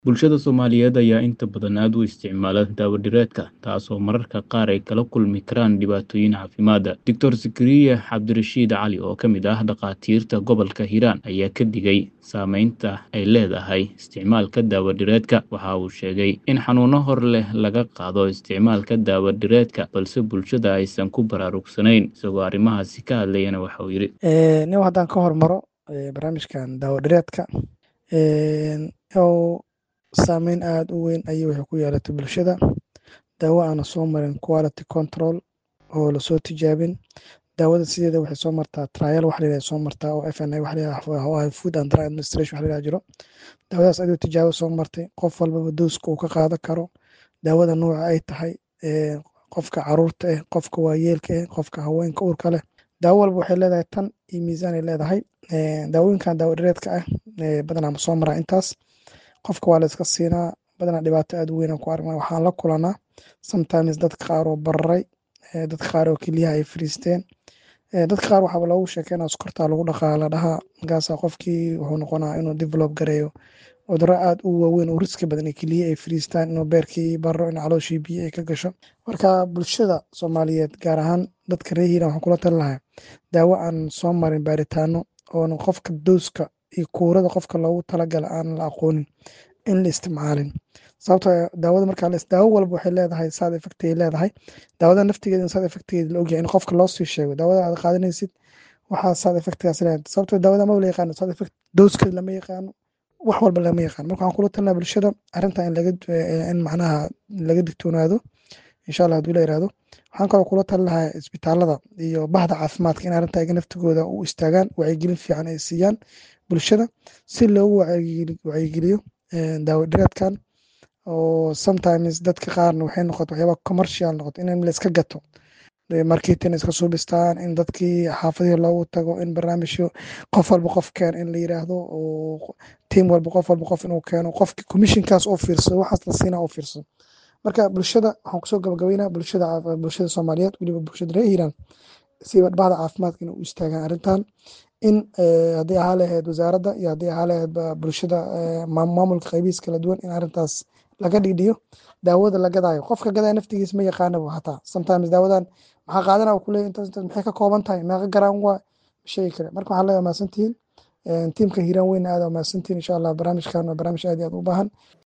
Bulshada Soomaaliyeed ayaa inta badan aad u isticmaala daawo-dhireedka, taasoo mararka qaar ay kala kulmi karaan dhibaatooyin caafimaad. Dr. Zakaria Cabdirashiid Cali, oo ka mid ah dhakhaatiirta gobolka Hiiraan, ayaa ka digay saameynta ay leedahay isticmaalka daawo-dhireedka. Waxa uu sheegay in xanuuno hor leh laga qaado isticmaalka daawo-dhireedka, balse bulshada aysan ku baraarugsanayn. Isagoo arrimahaasi ka hadlayana waxa uu yidhi. nin haddaan ka hormaro barnaamijkan daawo-dhireedka oo saameyn aad u weyn ayay waxay ku yeelatay bulshada daawo aana soo marin quality control oo lasoo tijaabin daawada sideeda waxay soo martaa trial wax layidhaha soo martaa oo FNA wax layidhaha food and drug administration wax layidhaha jiro daawadaas adoo tijaabo soo martay qof walbaba dooska uu ka qaadan karo daawada nooca ay tahay qofka caruurta ah qofka waayeelka ah qofka haweenka uurka leh daawo walba waxay leedahay tan iyo miisaan ay leedahay daawooyinkan daawo-dhireedka ah badanaa ma soo maraa intaas qofka waa la iska siinaa badanaa dhibaato aad u weyn aan ku aragnaa waxaan la kulanaa sometimes dadka qaar oo bararay dadka qaar oo kelyaha ay fariisteen dadka qaar waxaaba loogu sheekeynaa sokortaa lagu dhaqaa la dhahaa markaasaa qofkii wuxuu noqonaa inuu develop gareeyo cudurro aad u waaweyn oo riski badan ee keliya ay fariistaan inuu beerkii baro in calooshii biyo ay ka gasho marka bulshada soomaaliyeed gaar ahaan dadka reer hiiraan waxaan kula talin lahaa daawo aan soo marin baaritaano oona qofka dooska iyo kuurada qofka loogu talagala aan la aqoonin in la isticmaalin sababtoo daawada markaa daawo walba waxay leedahay side effect ay leedahay daawada naftigeeda side effectgeeda la ogyahay in qofka loo sii sheego daawada aad qaadanaysid waxaa side effectgaas leedahay sababtoo daawada ma la yaqaano side effect dooskeeda lama yaqaano wax walba lama yaqaano marka waxaan kula talinayaa bulshada arrintan in laga in macnaha laga digtoonaado insha allah hadduu la yiraahdo waxaan kaloo kula talin lahaa isbitaalada iyo bahda caafimaadka in arrinta iga naftigooda u istaagaan wacyigelin fiican ay siiyaan bulshada si loogu wacyigeliyo daawo-dhireedkan oo sometimes dadka qaarna waxay noqoto waxyaaba commercial noqoto in la iska gato marketing iska suubistaan in dadkii xaafadihii loogu tago in barnaamijyo qof walba qof keen in la yiraahdo oo tiim walba qof walba qof inuu keeno qofki commissionkaas oo fiirsado waxaas la siinaa oo fiirsado marka bulshada waxaan kusoo gabagabeynaa bulshada bulshada soomaaliyeed weliba bulshada reer hiiraan si bahda caafimaadka inay u istaagaan arrintan in haddii ahaa lahayd wasaaradda iyo haddii ahaa lahayd bulshada maamulka qaybihiis kala duwan in arrintaas laga dhigdhiyo daawada la gadaayo qofka gadaya naftigiis ma yaqaanaba hataa sometimes daawadan maxaa qaadana ku leeyahy intaas intaas maxay ka kooban tahay meeqa garaan waa sheegi kale marka waxaan leeyahay mahadsantihiin tiimka hiiraan weyna aad mahadsantihiin insha allah barnaamijkan waa barnaamij aad iyo aad u baahan